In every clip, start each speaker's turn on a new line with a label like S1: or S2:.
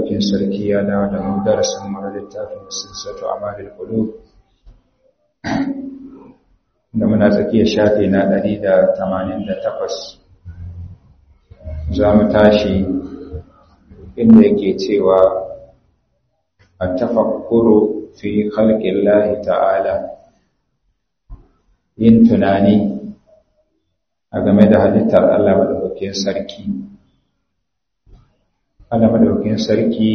S1: madaukin sarki ya dawo da mu darasin mu na littafin sirratu amalil qulub da muna tsakiyar shafi na 188 za mu tashi inda yake cewa at-tafakkuru fi khalqillahi ta'ala yin tunani a game da halittar Allah madaukakin sarki Allah madaukakin sarki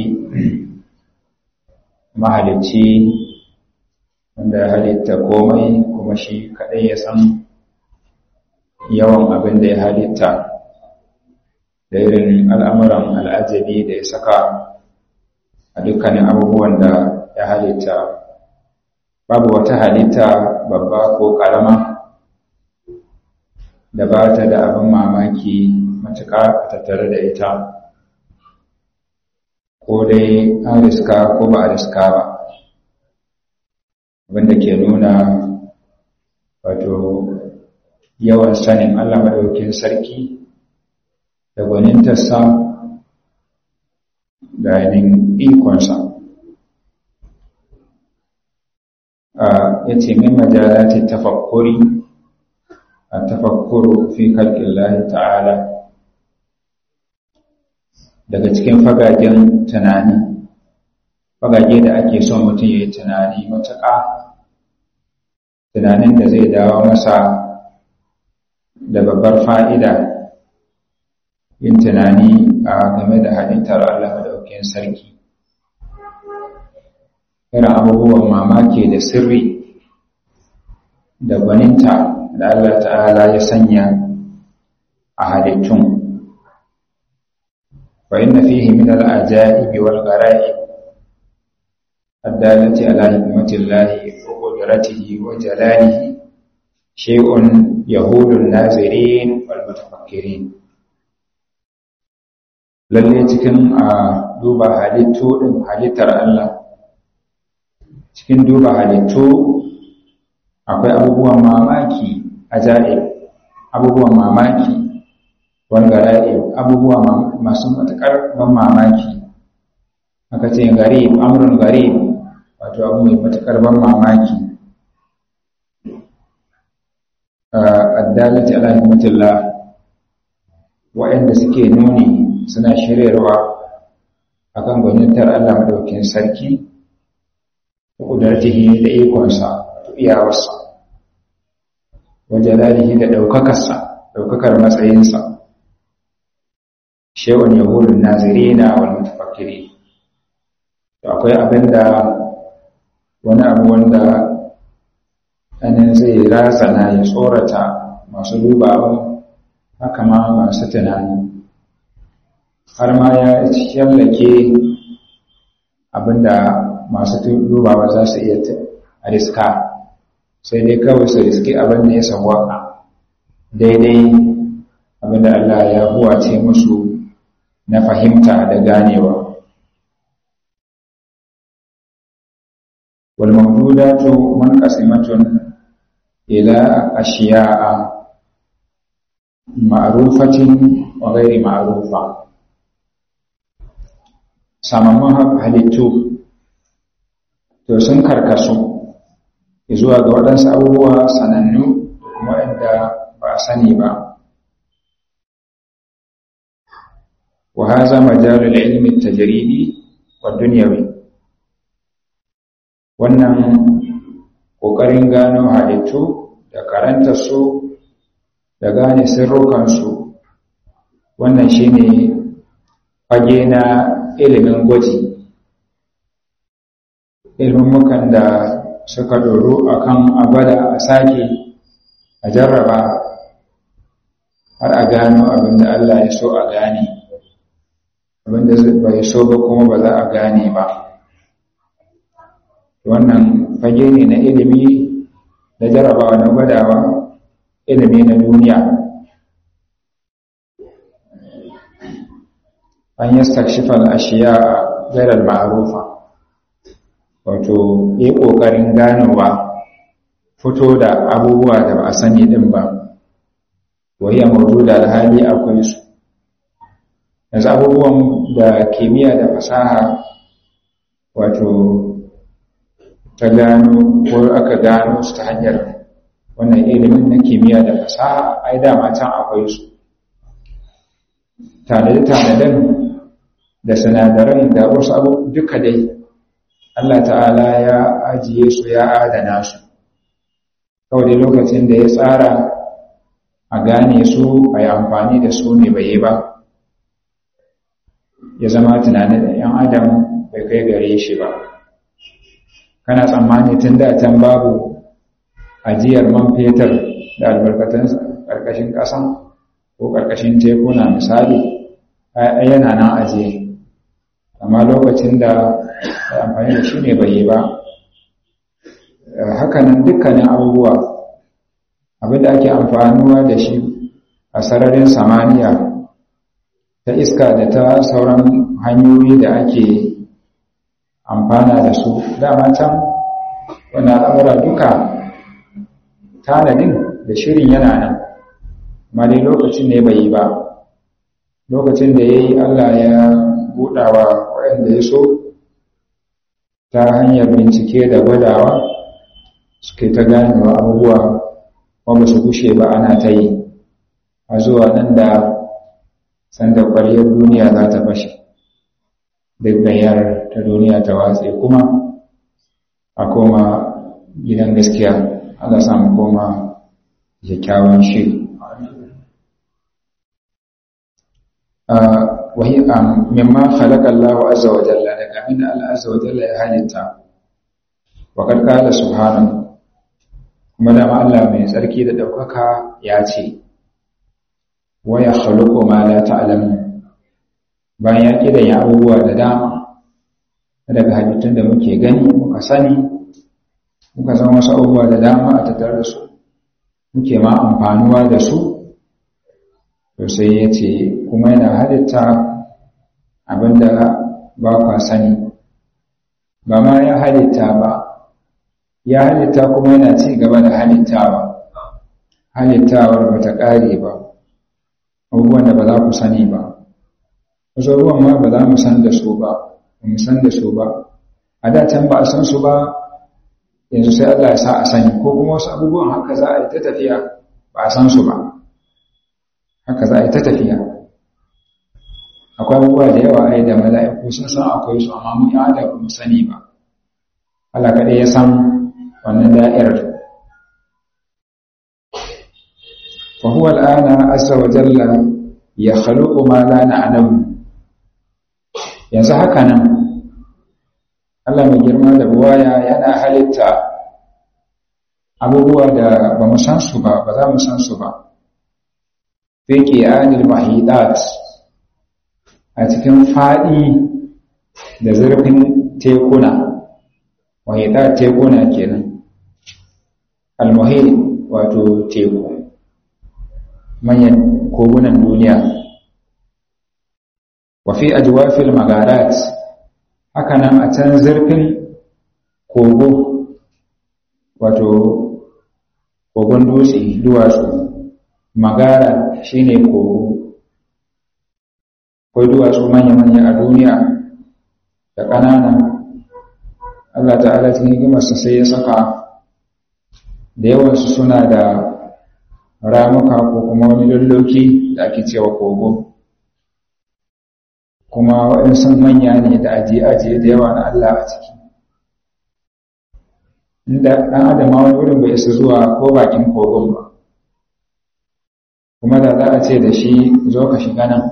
S1: mahalicci wanda ya halitta komai kuma shi kadai ya san yawan abin da ya halitta da irin al'amuran al'ajabi da ya saka a dukkanin abubuwan da ya halitta babu wata halitta babba ko ƙarama da ba ta da abin mamaki matuƙa a tattare da ita ko dai an riska ko ba a riska ba wanda ke nuna wato yawan sanin Allah maɗaukin sarki da gwanintarsa da yanin ikonsa ya ce min majalati tafakkuri a tafakkuru fi kalkin ta'ala daga cikin fagagen tunani fagage da ake son mutum ya yi tunani matuƙa tunanin da zai dawo masa da babbar fa'ida yin tunani a game da halittar Allah maɗaukin sarki irin abubuwan mamaki da sirri da gwaninta da Allah ta'ala ya sanya a halittun فإن فيه من العجائب والغرائب الدالة على حكمة الله وقدرته وجلاله شيء يهول الناظرين والمتفكرين lalle cikin a duba halittu ɗin halittar Allah cikin duba halittu akwai abubuwan mamaki ajaib abubuwan mamaki wangara'i abubuwa masu matuƙar ban mamaki aka ce garib amrun garib wato abu mai matuƙar ban mamaki addalati ala hikmatillah waɗanda suke nuni suna shiryarwa akan gwanintar Allah madaukin sarki da kudartihi da ikonsa da iyawarsa wa jalalihi da ɗaukakarsa ɗaukakar matsayinsa shewar yahudun nazirina wal mutafakkiri to akwai abinda wani abu wanda anin zai razana ya tsorata masu dubawa haka ma masu tunani har ma ya shallake abinda masu dubawa za su iya riska sai dai kawai su riski abinda ya sawaka daidai abinda Allah ya huwace musu na fahimta da ganewa والموجودات منقسمة إلى أشياء معروفة وغير معروفة samamman halittu to sun karkasu zuwa ga waɗansu abubuwa sanannu kuma inda ba a sani ba وهذا مجال العلم التجريبي والدنيوي wannan ƙoƙarin gano halittu da karanta su da gane sirrukansu wannan shine fage na ilimin gwaji ilmummukan da suka doro akan abada a sake a jarraba har a gano abinda Allah ya so a gane abinda bai so ba kuma ba za a gane ba wannan fage ne na ilimi da jarabawa na gwadawa ilimi na duniya an yi stakshifal ashiya gairar ma'arufa wato yi ƙoƙarin ganowa fito da abubuwa da ba a sani ɗin ba wahiyar mawujuda da hali akwai su yanzu abubuwan da kimiyya da fasaha wato ta gano ko aka gano su ta hanyar wannan ilimin na kimiyya da fasaha ai dama can akwai su tanade-tanaden da sinadaran da wasu abu duka dai Allah ta'ala ya ajiye su ya adana su kawai dai lokacin da ya tsara a gane su a yi amfani da su ne bai yi ba ya zama tunanin da 'yan adam bai kai gare shi ba kana tsammani tun da can babu ajiyar man fetur da albarkatun ƙarƙashin ƙasa ko ƙarƙashin tekuna misali yana nan ajiye amma lokacin da amfani da shi ne bai yi ba hakanan dukkanin abubuwa abinda ake amfanuwa da shi a sararin samaniya ta iska da ta sauran hanyoyi da ake amfana da su dama can wani al'amura duka tanadin da shirin yana nan ma dai lokacin ne bai yi ba lokacin da ya yi allah ya buɗawa waɗanda ya so ta hanyar bincike da gwadawa suke ta ganewa abubuwa ba su gushe ba ana ta yi a zuwa nan da sanda ƙwaryar duniya za ta fashe duk gayar ta duniya ta watse kuma a koma gidan gaskiya ana samu koma kyakkyawan shiri wahi mimma khalaqa Allah azza wa jalla daga min Allah azza wa jalla ya halitta wa qad qala subhanahu kuma da Allah mai tsarki da daukaka ya ce wa ya khaluqu ma la ta'lamun bayan ya kidan ya abubuwa da dama daga halittun da muke gani muka sani muka zama wasu abubuwa da dama a tattare da su muke ma amfanuwa da su to sai ya ce kuma yana halitta abinda ba kwa sani ba ma ya halitta ba ya halitta kuma yana ci gaba da halittawa halittawar ba ta ƙare ba abubuwan da ba za ku sani ba wasu abubuwan ma ba za mu san da su ba ba mu san da su ba a da can ba a san su ba yanzu sai Allah ya sa a sani ko kuma wasu abubuwan haka za a yi ta tafiya ba a san su ba haka za a yi ta tafiya akwai abubuwa da yawa ai da mala'iku sun san akwai su amma mu ya da mu sani ba Allah kaɗai ya san wannan da'irar fa huwa al'ana azza wa jalla ya khaluqu ma la na'lamu yanzu haka nan Allah mai girma da buwaya yana halitta abubuwa da ba mu san su ba ba za mu san su ba fi qiyanil mahidat a cikin faɗi da zurfin tekuna mahidat tekuna kenan almuhit wato teku manyan kogunan duniya wa fi ajwafil magarat haka nan a can zurfin kogo wato kogon dutse duwatsu magara shine kogo akwai duwatsu manya-manya a duniya da ƙanana Allah ta'ala cikin hikimarsa sai ya saka da yawansu suna da ramuka ko kuma wani lalloki da ake cewa kogo kuma waɗansu manya ne da ajiye-ajiye da yawa na Allah a ciki inda ɗan adama wani wurin bai isa zuwa ko bakin kogon ba kuma da za a ce da shi zo ka shiga nan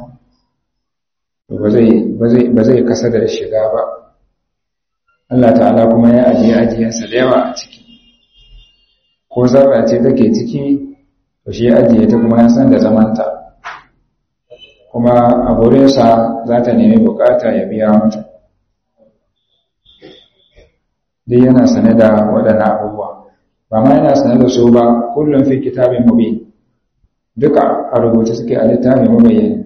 S1: ba zai kasa da shiga ba Allah ta'ala kuma ya ajiye ajiyensa da yawa a ciki ko zarra ce take ciki to shi ya ajiye ta kuma ya san da zamanta kuma a gurinsa za ta nemi bukata ya biya mata dai yana sane da waɗannan abubuwa ba ma yana sane da su ba kullum fi kitabin mubin duka a rubuce suke a littafin mabayyani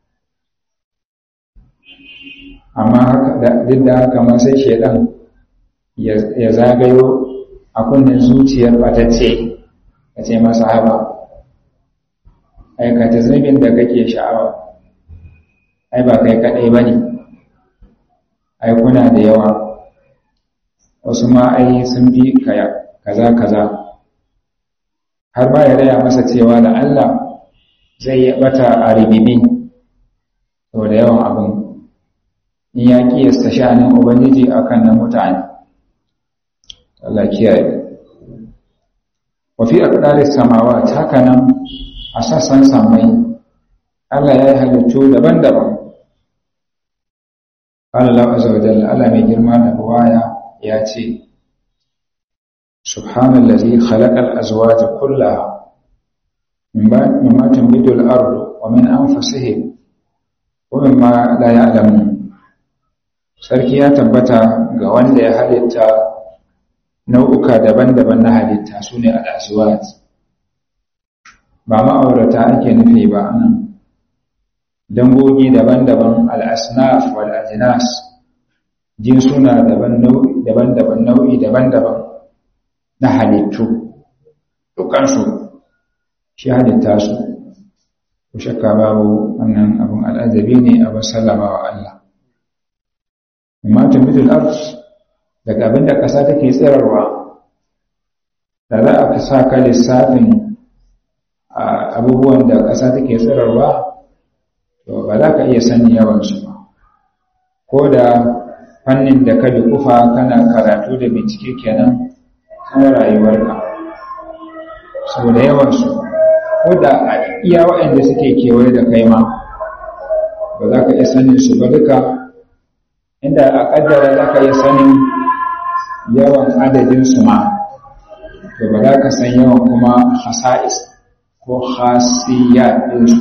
S1: amma duk da haka ma sai shaidan ya zagayo a kunnen zuciyar batacce ya ce masa haba aikata zunubin da kake sha'awa ai ba kai kaɗai ba ne ai kuna da yawa wasu ma ai sun bi kaza kaza har ba ya raya masa cewa da Allah zai yi bata a ribibi sau da yawan abin in ya kiyasta sha'anin ubangiji akan na mutane Allah kiyaye wa fi aqdaris samawat haka nan a sassan samai Allah ya yi halittu daban-daban qala lahu azza wa jalla Allah mai girma da buwaya ya ce subhanallazi khalaqal azwaja kullaha mimma tunbitu al-ardu wa min anfusihim wa mimma la ya'lamun sarki ya tabbata ga wanda ya halitta nau'uka daban-daban na halitta su ne al'azuwat ba ma'aurata ake nufi ba nan dangogi daban-daban al'asnaf wal'ajinas jinsuna daban-daban nau'i daban-daban na halittu dukansu shi halitta su ku shakka babu wannan abin al'azabi ne abin sallama wa Allah Matin Middle Earth daga abin da ƙasa take tsirarwa da za a sa ka lissafin abubuwan da ƙasa take tsirarwa to ba za ka iya sani yawansu ba ko da fannin da ka bi kufa kana karatu da bincike kenan kan rayuwarka sau da yawansu ko da a iya waɗanda suke kewaye da kai ma ba za ka iya sanin su ba duka inda a ƙaddara za ka iya sanin yawan adadinsu ma to ba za ka san yawan kuma hasa'is ko hasiyat ɗinsu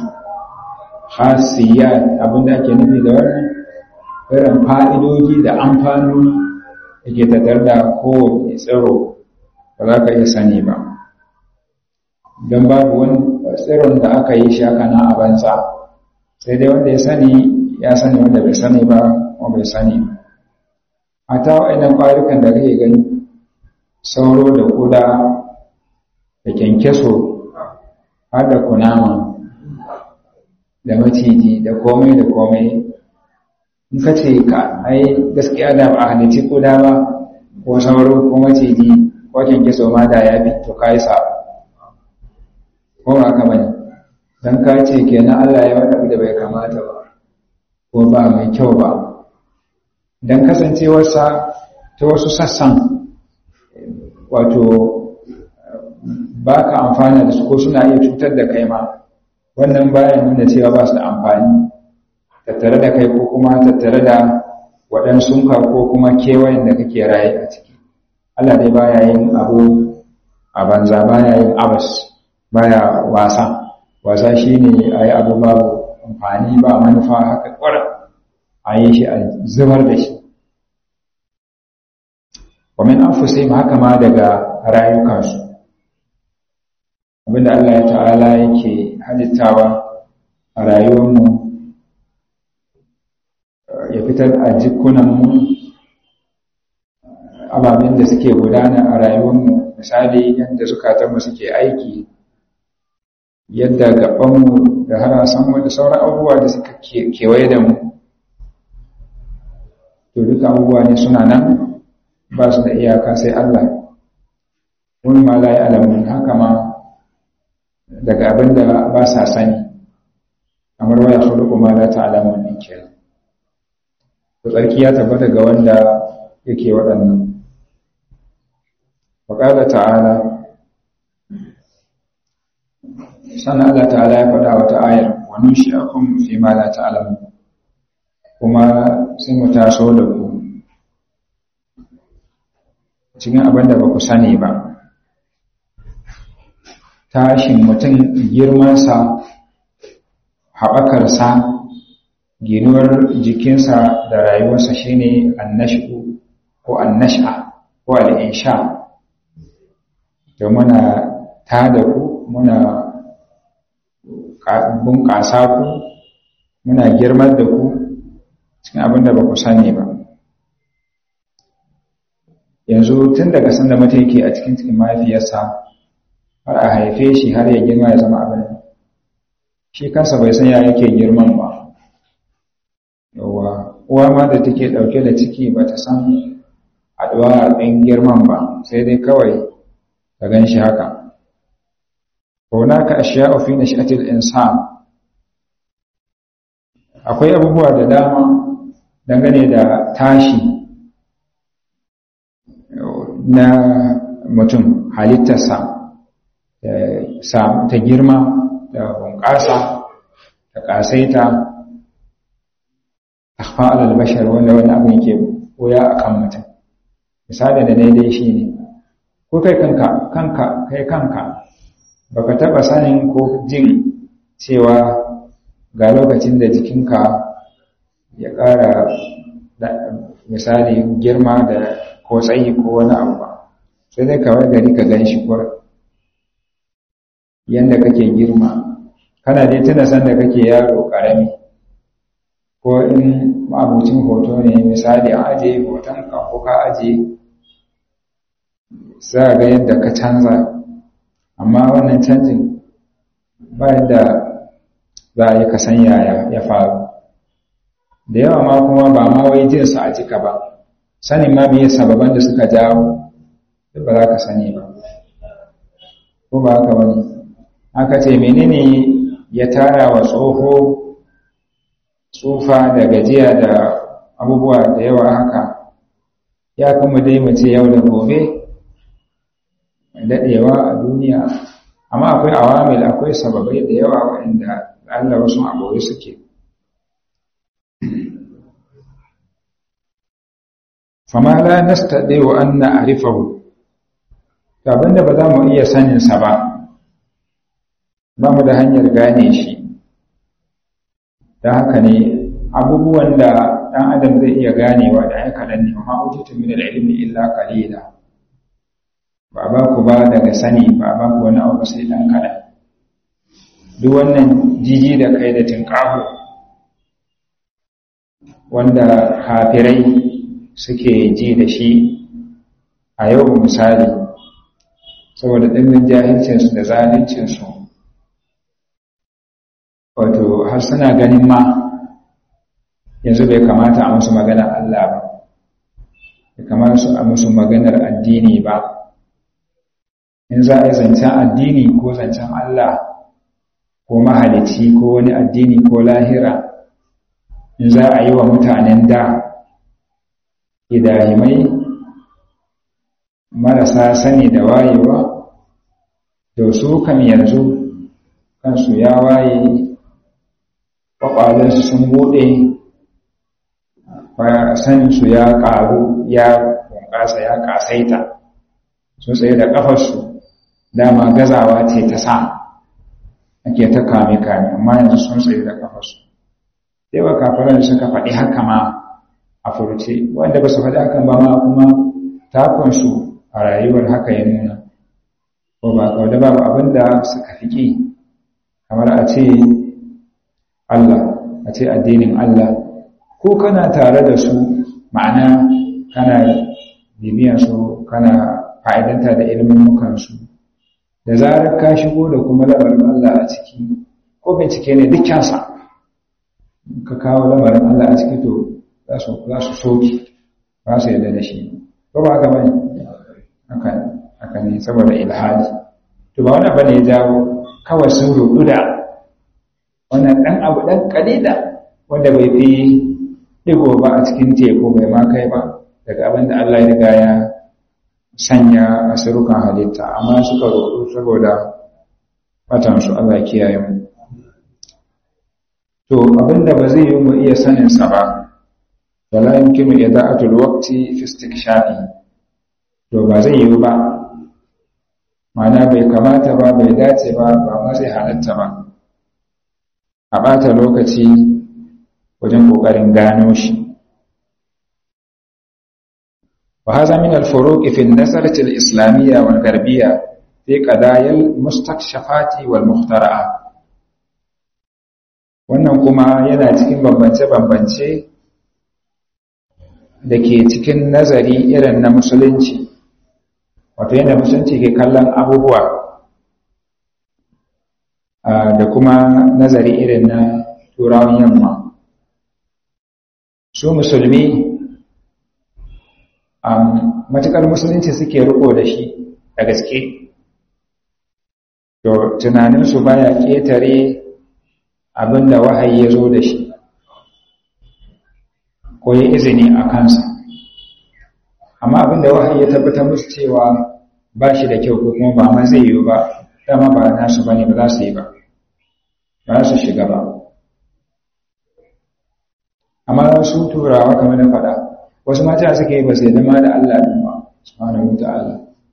S1: hasiyat abinda ake nufi da wannan irin fa'idoji da amfanoni da ke tattar da kowane tsiro ba za ka iya sani ba don babu wani tsiron da aka yi shi aka na a banza sai dai wanda ya sani ya sani wanda bai sani ba kuma bai sani ba a ta wa'inan ƙwarukan da kake gani sauro da kuda da kyankyaso har da kunama da maciji da komai da komai in ka ce ka ai gaskiya da ba a halitti kuda ba ko sauro ko maciji ko kyankyaso ma da ya fi to ka yi sa ko ba ka bane don ka ce kenan Allah ya wani da bai kamata ba ko ba mai kyau ba don kasancewarsa ta wasu sassan wato ba ka amfana da su ko suna iya cutar da kai ma wannan bayan nuna cewa ba su da amfani tattare da kai ko kuma tattare da waɗansunka ko kuma kewayen da kake raye a ciki Allah dai baya yin abu a banza baya yin abas baya wasa wasa shine a yi abu babu amfani ba manufa haka kwara a yi shi a zubar da shi wamin an fusim haka ma daga rayukansu abinda Allah ya ta'ala yake halittawa a rayuwarmu ya fitar a jikunanmu ababen da suke gudana a rayuwarmu misali yadda zukatanmu suke aiki yadda gabanmu da harasanmu da sauran abubuwa da suka kewaye da mu to duka abubuwa ne suna nan ba su da iyaka sai Allah wani ma la alamun haka ma daga abin da ba sa sani kamar waya khuluqu ma la ta'lamun din kenan to tsarki ya tabbata ga wanda yake waɗannan wa qala ta'ala sannan Allah ta'ala ya faɗa wata ayar wa nunshi'akum fi ma la ta'lamun kuma sai mu taso da ku cikin abin da ba ku sani ba tashin mutum girmansa haɓakarsa ginuwar jikinsa da rayuwarsa shine annashu ko annasha ko al'insha da muna tada ku muna bunƙasa ku muna girmar da ku cikin abin da ba ku sani ba yanzu tun daga sanda mutum yake a cikin cikin mahaifiyarsa har a haife shi har ya girma ya zama abin shi kansa bai san ya yake girman ba yawa uwa ma da take ɗauke da ciki ba ta san haɗuwa ɗin girman ba sai dai kawai ka gan shi haka hunaka ashya'u fi nash'atil insan akwai abubuwa da dama dangane da tashi na mutum halittarsa ta girma da bunƙasa da ƙasaita akhfa alal bashar wanda wani abin ke koya akan mutum misali da daidai shi ne ko kai kanka kanka kai kanka baka taba sanin ko jin cewa ga lokacin da jikinka ya ƙara misali girma da ko tsayi ko wani abu ba sai dai kawai gari ka gan shi yadda kake girma kana dai tuna sanda kake yaro ƙarami ko in mabucin hoto ne misali an ajiye hoton ka ko ka ajiye za ga yadda ka canza amma wannan canjin ba yadda za a yi kasan yaya ya faru da yawa ma kuma ba ma wai jinsa a jika ba sanin ma biye sababan da suka jawo duk ba za ka sani ba ko ba haka wani aka ce menene ya tara wa tsoho tsufa da gajiya da abubuwa da yawa haka ya kuma dai mace yau da gobe daɗewa a duniya amma akwai awamil akwai sababai da yawa waɗanda Allah wasu abuwa suke fama la nastade wa an na'rifahu abinda ba za mu iya sanin sa ba ba mu da hanyar gane shi don haka ne abubuwan da ɗan adam zai iya ganewa da ya kaɗan ne ma utitu min al-ilmi illa qalila ba ba ku ba daga sani ba ba ku wani abu sai ɗan kaɗan duk wannan jiji da kai da tinƙaho wanda kafirai suke ji da shi a yau misali saboda ɗimbin jahilcinsu da zaluncinsu wato har suna ganin ma yanzu bai kamata a musu maganar Allah ba bai kamata a musu maganar addini ba in za a yi zancen addini ko zancen Allah ko mahalici ko wani addini ko lahira in za a yi wa mutanen da idahimai marasa sani da wayewa to su kam yanzu kansu ya waye kwakwalensu sun bude saninsu ya ƙaru ya bunƙasa ya ƙasaita sun tsaye da ƙafarsu dama gazawa ce ta sa ake ta kame-kame amma yanzu sun tsaye da ƙafarsu yawa kafiran suka faɗi haka ma a furce wanda ba su faɗi hakan ba ma kuma takonsu a rayuwar haka ya nuna ko ba kawai da babu abin da suka fi ƙi kamar a ce Allah a ce addinin Allah ko kana tare da su ma'ana kana bibiyan su kana fa'idanta da ilimin mukansu da zarar ka shigo da kuma lamarin Allah a ciki ko bincike ne dukkansa ka kawo lamarin Allah a ciki to za su soki ba su yadda da shi ko ba haka bane haka ne saboda ilhadi to ba wani bane ya jawo kawai sun rudu da wannan dan abu dan kalila wanda bai fi digo ba a cikin teku bai ma kai ba daga abin da Allah ya riga ya sanya asirukan halitta amma suka rudu saboda batansu Allah kiyaye mu to abinda ba zai yi mu iya sanin sa ba wala yumkinu ida'atul waqti fi istikshafi to ba zai yi ba mana bai kamata ba bai dace ba ba ma zai halatta ba a bata lokaci wajen kokarin gano shi وهذا من الفروق في النظرة الإسلامية والغربية في قضايا المستكشفات والمخترعات wannan kuma yana cikin bambance-bambance da ke cikin nazari irin na musulunci wato yadda musulunci ke kallon abubuwa da kuma nazari irin na turawan yamma su musulmi matuƙar musulunci suke riko da shi da gaske to tunaninsu baya ƙetare abin da wahayi ya zo da shi ko ya izini a kansa amma abin da wahayi ya tabbatar musu cewa ba shi da kyau ko kuma ba ma zai yiwu ba dama ba nasu ba ne ba za su yi ba ba su shiga ba amma su turawa kamar na faɗa wasu mata suke yi ba sai zama da Allah ɗin ba subhanahu ta'ala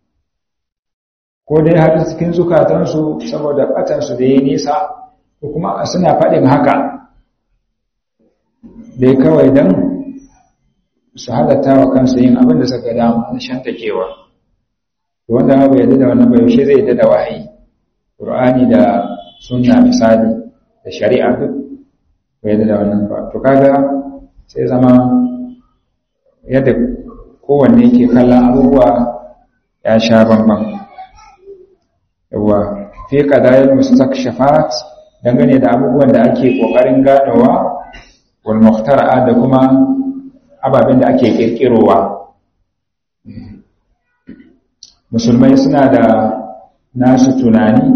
S1: ko dai har cikin zukatansu saboda batansu da ya nisa ko kuma suna faɗin haka dai kawai don su halatta wa kansu yin abin da suka dama na shantakewa wanda ma bai yadda da wannan bai zai yadda da wahayi ƙur'ani da sunna misali da shari'a duk bai yadda da wannan ba to kaga sai zama yadda kowanne ke kallon abubuwa ya sha bambam yawa fi qadayil mustakshafat dangane da abubuwan da ake kokarin ganowa wal muhtara'a da kuma ababen da ake kirkirowa musulmai suna da nasu tunani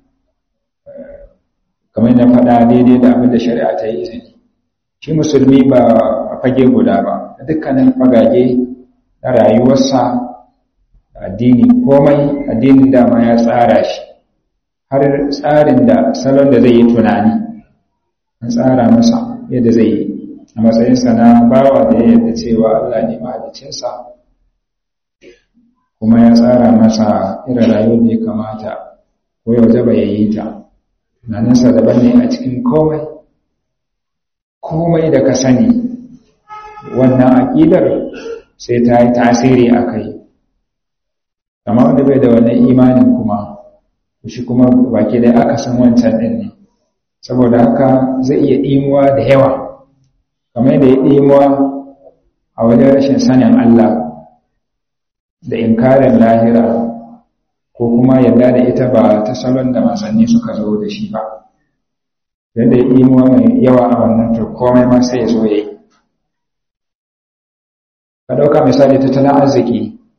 S1: kamar yadda faɗa daidai da abin da shari'a ta yi izini shi musulmi ba a fage guda ba dukkanin fagage na rayuwarsa addini komai addinin dama ya tsara shi har tsarin da salon da zai yi tunani an tsara masa yadda zai yi a matsayinsa na bawa da ya yadda cewa Allah ne mahalicinsa kuma ya tsara masa irin rayuwar da ya kamata ko yau da ya yi ta tunaninsa daban ne a cikin komai komai da ka sani wannan aƙidar sai ta yi tasiri a kai amma wanda bai da wannan imanin kuma shi kuma baki dai aka san wancan ɗin ne saboda haka zai iya ɗimuwa da yawa kamar da ya ɗimuwa a wajen rashin sanin Allah da inkarin lahira ko kuma yadda da ita ba ta salon da manzanni suka zo da shi ba yadda ya ɗimuwa mai yawa a wannan to komai ma sai ya zo ya yi ka ɗauka misali tattalin arziki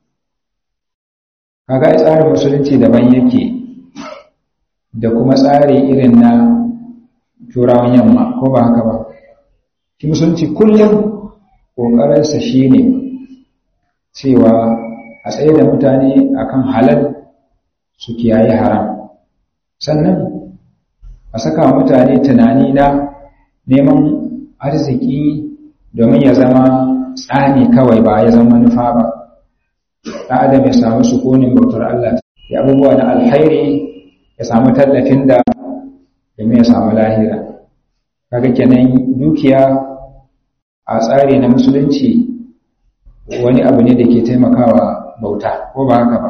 S1: kaga ai tsarin musulunci daban yake da kuma tsari irin na turawan yamma ko ba haka ba shi musulunci kullum ƙoƙarinsa shi ne cewa a tsaye da mutane akan halal su kiyaye haram sannan a saka mutane tunani na neman arziki domin ya zama tsani kawai ba ya zama nufa ba ɗan adam ya samu sukunin bautar Allah ya abubuwa na alhairi ya samu tallafin da domin ya samu lahira kaga kenan dukiya a tsari na musulunci wani abu ne da ke taimakawa bauta ko ba haka ba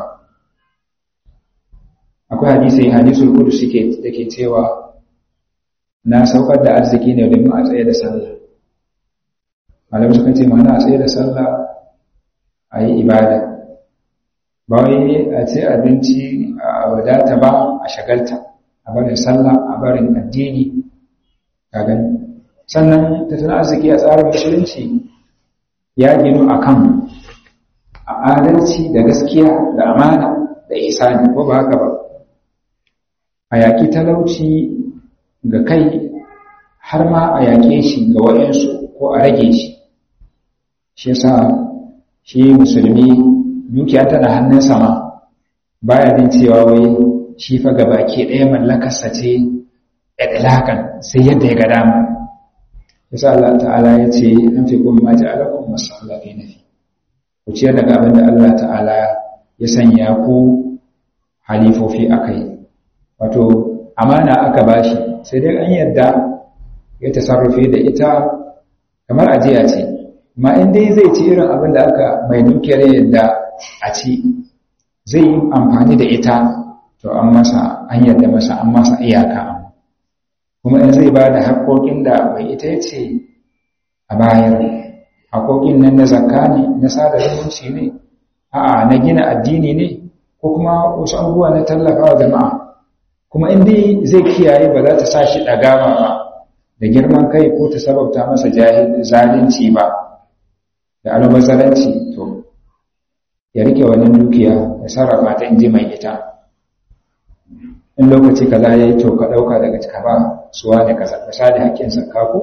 S1: akwai hadisi hadisul qudsi ke da ke cewa na saukar da arziki ne domin a tsaye da sallah malamai suka ce mana a tsaye da sallah a yi ibada ba wai a ce abinci a wadata ba a shagalta a barin sallah a barin addini ka gani sannan tattalin arziki a tsarin musulunci ya ginu a kan a adalci da gaskiya da amana da isani ko ba haka ba a yaƙi talauci ga kai har ma a yaƙe shi ga wayansu ko a rage shi shi yasa shi musulmi dukiya tana hannun sama baya jin cewa wai shi fa baki ɗaya mallakarsa ce idlakan sai yadda ya ga dama yasa Allah ta'ala ya ce an fi kuma maji alaƙon masu Allah kai nafi ku ciyar daga abin da Allah ta'ala ya sanya ku halifofi a kai wato amana aka bashi sai dai an yadda ya tasarrufi da ita kamar ajiya ce ma in dai zai ci irin abin da aka mai dukiyar yadda a ci zai yi amfani da ita to an masa an yadda masa an masa iyaka kuma in zai ba da haƙoƙin da mai ita ya ce a bayar haƙoƙin nan na zakka ne na sada zumunci ne a'a na gina addini ne ko kuma wasu abubuwa na tallafa wa jama'a kuma in dai zai kiyaye ba za ta sa shi ɗagawa ba da girman kai ko ta sababta masa zalunci ba da almazzaranci to ya rike wannan dukiya ya sarrafa ta inji mai ita in lokaci kaza ya yi to ka ɗauka daga cika ba suwa da kasa misali hakkin sakka ko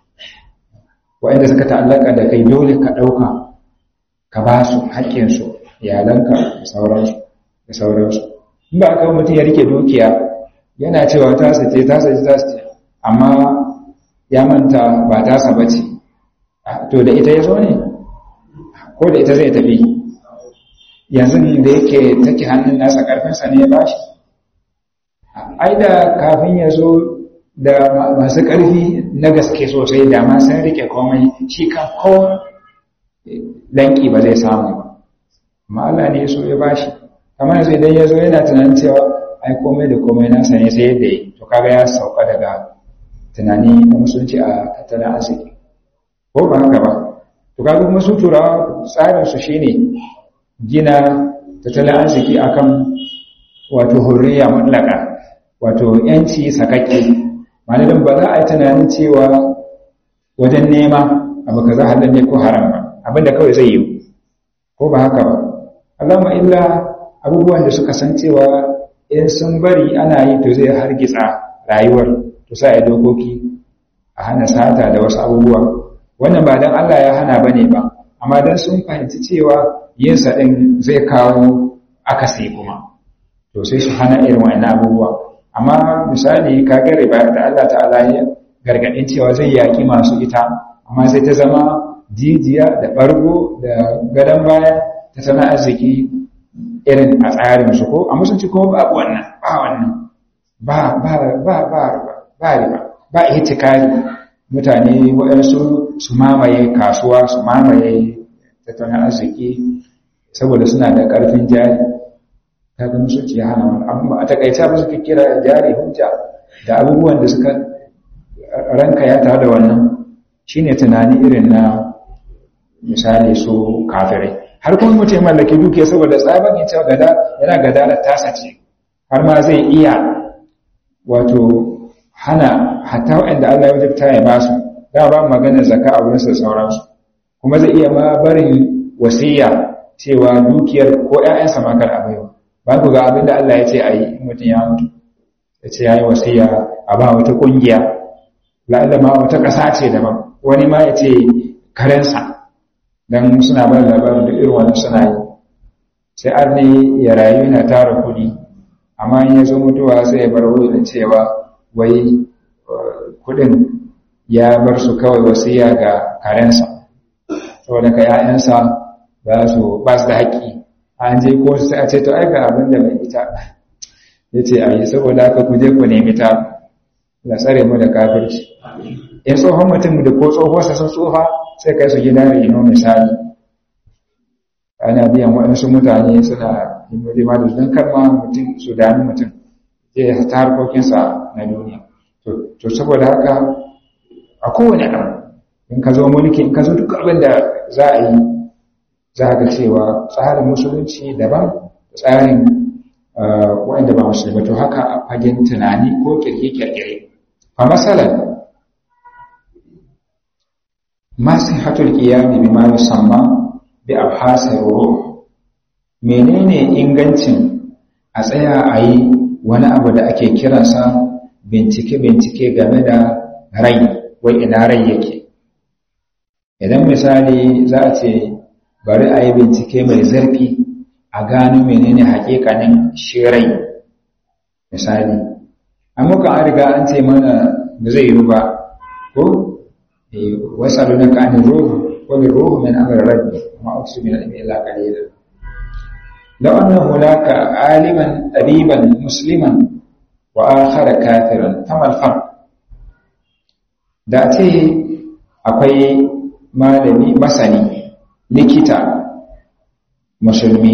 S1: wa'inda suka ta'allaka da kai dole ka ɗauka ka ba su haƙƙinsu iyalanka da sauransu da sauransu in ba aka mutum ya rike dukiya yana cewa ta sace ta sace ta sace amma ya manta ba ta saba ce to da ita ya zo ne ko da ita zai tafi yanzu da yake take hannun nasa ƙarfinsa ne ya bashi ai da kafin ya zo da masu ƙarfi na gaske sosai da ma sun rike komai shi kan ko danki ba zai samu ba amma Allah ne so ya bashi kamar yanzu idan ya zo yana tunanin cewa ai komai da komai nasa ne sai yadda yi to kaga ya sauka daga tunani na musulunci a tattalin arziki ko ba haka ba to kaga kuma su turawa tsarin su shine gina tattalin arziki akan wato hurriya mutlaka wato yanci sakakke malamin ba za a yi tunanin cewa wajen nema abu kaza halal ne ko haram ba abinda kawai zai yi ko ba haka ba Allahumma illa abubuwan da suka san cewa in sun bari ana yi to zai hargitsa rayuwar to sai a dokoki a hana sata da wasu abubuwa wannan ba dan Allah ya hana bane ba amma dan sun fahimci cewa yin sa din zai kawo akasi kuma to sai su hana irin wannan abubuwa amma misali kaga riba da Allah ta'ala ya gargadin cewa zai yaki masu ita amma sai ta zama jijiya da bargo da gadon baya ta sana arziki irin a tsarin su ko a musulunci kuma babu wannan ba wannan ba ba ba ba ba riba ba ihtikari mutane waɗansu su mamaye kasuwa su mamaye tattalin arziki saboda suna da ƙarfin jari kaga musulunci ya hana wani abu a takaice ba suka kira jari hujja da abubuwan da suka ranka ya tare da wannan shine tunani irin na misali su kafirai har kuma mutum mallaki dukiya saboda tsaban ya cewa gada yana gada da tasa ce har ma zai iya wato hana hatta waɗanda Allah ya wajabta ya basu da ba magana zakka a wurin sauransu kuma zai iya ma barin wasiya cewa dukiyar ko ƴaƴansa ma kar a baiwa ba ku ga abin da Allah ya ce a yi mutum ya mutu ya ce ya yi wasiya a ba wata ƙungiya la'alla ma wata ƙasa ce daban wani ma ya ce karensa don suna ba labarin da irin wani suna yi sai an ne ya rayu yana tara kuɗi amma in ya zo mutuwa sai ya bar wuri da cewa wai kuɗin ya bar su kawai wasiya ga karensa saboda ka ‘ya'yansa ba su ba su da haƙƙi an je ko sai a ce to ai ga abin da mai ita ya ce a yi saboda haka ku je ku nemi ta la tsare mu da kafirci in tsohon mutum da ko tsohuwarsa sun tsofa sai kai su gida reno misali ana biyan waɗansu mutane suna himma da don karma mutum su dami mutum zai ta harkokinsa na duniya to saboda haka a kowane ɗan in ka zo mulki in ka zo duk abin da za a yi za ga cewa tsarin musulunci daban tsarin wanda ba musulmi to haka a fagen tunani ko kirkire-kirkire fa masalan masihatul qiyami bima yusamma bi abhasir ruh menene ingancin a tsaya a yi wani abu da ake kiransa bincike-bincike game da rai wai ina rai yake idan misali za a ce bari a yi bincike mai zarfi a gano menene hakikanin shi rai misali amma an riga an ce mana ba zai yi ba ko wasu na ka ani ruhu wani ruhu min amir rabbi ma uksu min ilmi illa qalila law anna hunaka aliman tabiban musliman wa akhara kafiran famal farq da ce akwai malami masani likita musulmi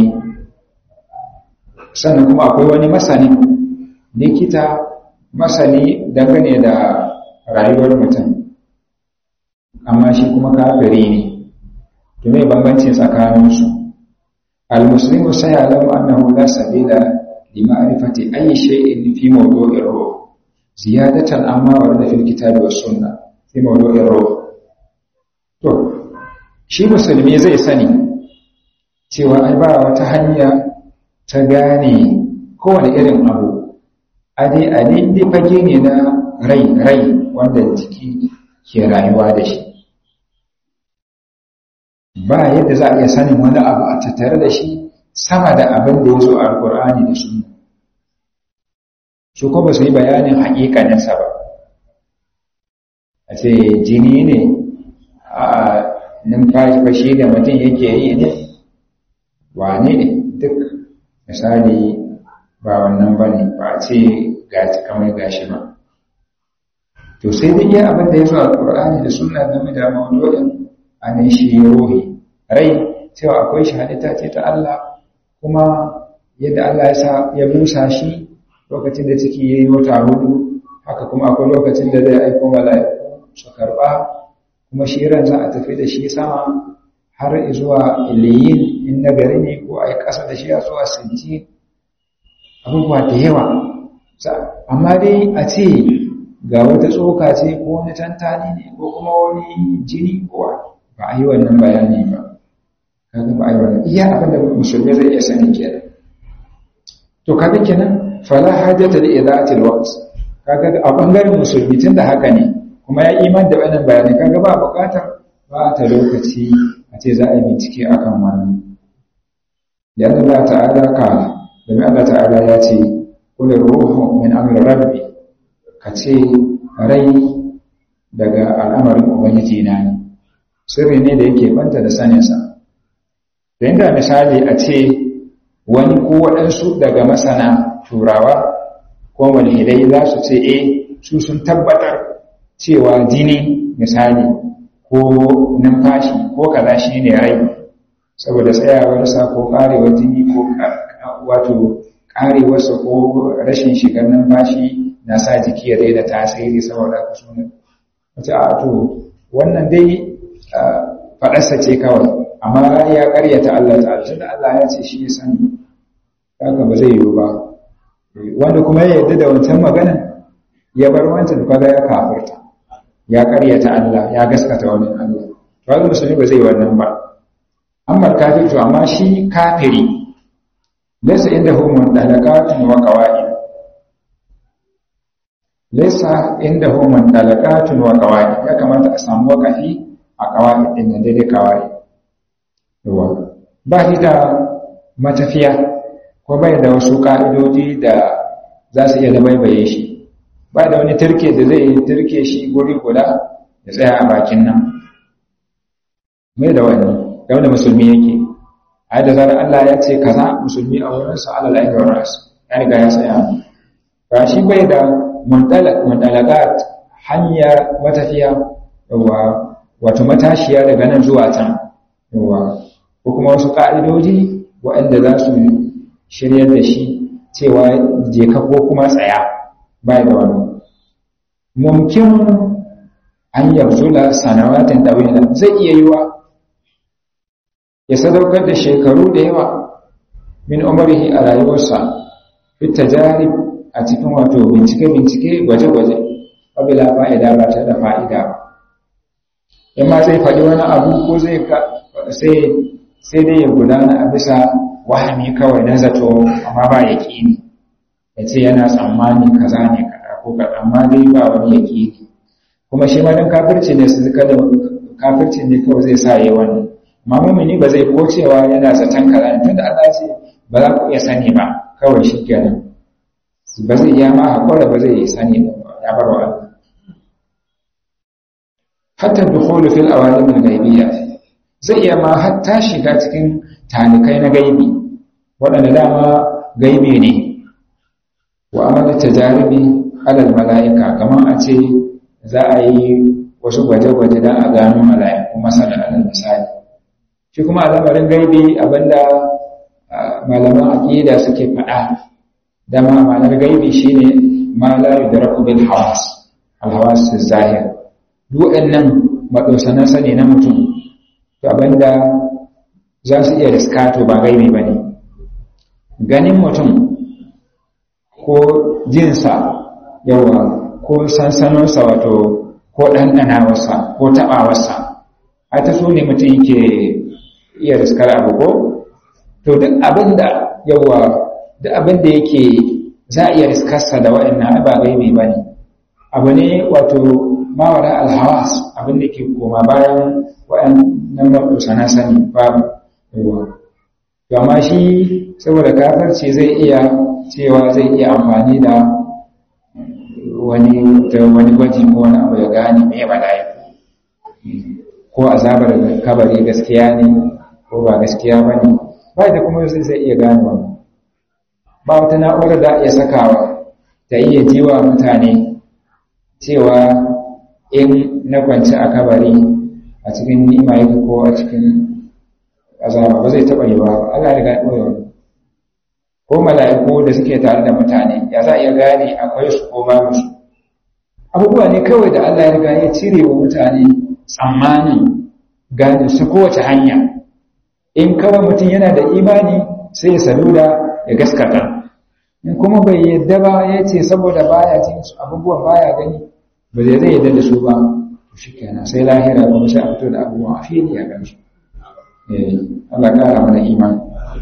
S1: sannan kuma akwai wani masani likita masani dangane da rayuwar mutum amma shi kuma kafiri ne to me bambanci tsakaninsu al-muslimu sayalamu annahu la sabila li ma'rifati ayyi shay'in fi mawdu'ir ruh ziyadatan amma warda fil kitabi was sunna fi mawdu'ir ruh to shi musulmi zai sani cewa ai ba wata hanya ta gane kowane irin abu ade ade dai fage ne na rai rai wanda jiki ke rayuwa da shi ba yadda za a iya sanin wani abu a tattare da shi sama da abin da ya zo a alkur'ani da sunna su ko ba su yi bayanin haƙiƙaninsa ba a ce jini ne a numfashi da mutum yake yi ne wane ne duk misali ba wannan ba ne ba a ce gaji kamar gashi ba to sai dai iya abin da ya zo alkur'ani da sunna game da mawdu'in anan shi ruhi rai cewa akwai shi halitta ce ta Allah kuma yadda Allah ya sa ya busa shi lokacin da ciki yayi wata hudu haka kuma akwai lokacin da zai aiko mala'iku su karba kuma shi ran za a tafi da shi sama har zuwa iliyin in nagari ne ko a yi ƙasa da shi a zuwa sinci abubuwa da yawa amma dai a ce ga wata tsoka ce ko wani tantani ne ko kuma wani jini ko ba a yi wannan bayani ba kaga ba a yi wannan iya abin da musulmi zai iya sani kenan to kaga kenan fala hajata li idaatil waqt kaga a bangaren musulmi tunda haka ne kuma ya iman da wannan bayani kaga ba bukatar ba ta lokaci a ce za a yi bincike akan wannan dan Allah ta'ala ka domin Allah ta'ala ya ce qul ruhu min amri rabbi ka ce rai daga al'amarin ubangiji na ne sirri ne da yake banta da saninsa da inda misali a ce wani ko waɗansu daga masana turawa ko walhidai za su ce e su sun tabbatar cewa jini misali ko numfashi ko kaza shi ne rai saboda tsayawarsa ko ƙarewar jini ko wato ƙarewarsa ko rashin shigar numfashi na sa jiki ya daina tasiri saboda ka suna wata a to wannan dai faɗarsa ce kawai amma ya ƙaryata Allah ta'ala tunda Allah ya ce shi ya sani haka ba zai yiwu ba wanda kuma ya yarda da wancan maganan ya bar wancan kaga ya kafirta ya ƙaryata Allah ya gaskata wani Allah to haka musulmi ba zai yi wannan ba amma kafir to amma shi kafiri laysa indahu mundalaqatun wa qawaid laysa indahu mundalaqatun wa qawaid ya kamata a samu wakafi a qawaid din da daidai qawaid yawa ba shi da matafiya ko bai da wasu ka'idoji da za su iya dabaibaye shi ba da wani turke da zai turke shi guri guda ya tsaya a bakin nan mai da wani da wanda musulmi yake a da zarar Allah ya ce kaza musulmi a wurinsa alal ainihin wa ras ya riga ya tsaya ba shi bai da mundalagat hanya matafiya yawa wato matashiya daga nan zuwa can yawa ko kuma wasu ka'idoji waɗanda za su shiryar da shi cewa je ka ko kuma tsaya bai da wani mumkin an yabzula sanawatin dawila zai iya yiwa ya sadaukar da shekaru da yawa min umarihi a rayuwarsa fi tajarib a cikin wato bincike-bincike gwaje-gwaje wabila fa'ida ba ta da fa'ida ba in ma zai faɗi wani abu ko zai sai dai ya gudana a bisa wahami kawai na zato amma ba ya ƙini ya ce yana tsammani kaza ne kaɗa ko kaɗa amma dai ba wani ya ƙini kuma shi ma don kafirci ne su kada kafirci ne kawai zai sa yi wannan amma mumini ba zai ko cewa yana zaton kaza ne tunda Allah ce ba za ku iya sani ba kawai shi kenan ba zai iya ma haƙura ba zai sani ba ya bar wa Allah hatta dukhulu fil awalim al-ghaibiyya zai iya ma hatta shiga cikin talikai na gaibi waɗanda dama gaibi ne wa amala tajaribi alal mala'ika kamar a ce za a yi wasu gwaje-gwaje don a gano mala'iku masana alal misali shi kuma al'amarin gaibi abinda malaman aƙida suke faɗa dama ma'anar gaibi shine ma la yudraku bil hawas al hawas zahir duk nan madosanan sani na mutum to abinda za su iya riskato ba gaibi bane ganin mutum ko jinsa yawa ko sansanonsa wato ko ɗanɗanawarsa ko taɓawarsa a ta so ne mutum yake iya riskar abu ko to duk abin da yawa duk abin da yake za a iya riskarsa da waɗannan ba gaibe ba ne abu ne wato mawara alhawas abin da ke koma bayan waɗannan maɗausa na sani babu yawa to amma shi saboda kafarci zai iya cewa zai iya amfani da wani wani gwaji ko wani abu ya gane me mala'iku ko azabar kabari gaskiya ne ko ba gaskiya ba ne ba da kuma zai zai iya gane wani ba wata na'urar da iya sakawa ta iya jiwa mutane cewa in na kwanci a kabari a cikin ni'ima yake ko a cikin azaba ba zai taɓa yi ba Allah ya ga wani ko mala'iku da suke tare da mutane ya za a iya gane akwai su ko babu su abubuwa ne kawai da Allah ya riga ya cire wa mutane tsammanin gane su kowace hanya in kawai mutum yana da imani sai ya saluda ya gaskata in kuma bai yadda ba ya ce saboda baya cin su abubuwan baya gani ba zai zai yadda da su ba to shi kenan sai lahira kuma sai a fito da abubuwan a fili a gamsu Allah kara mana imani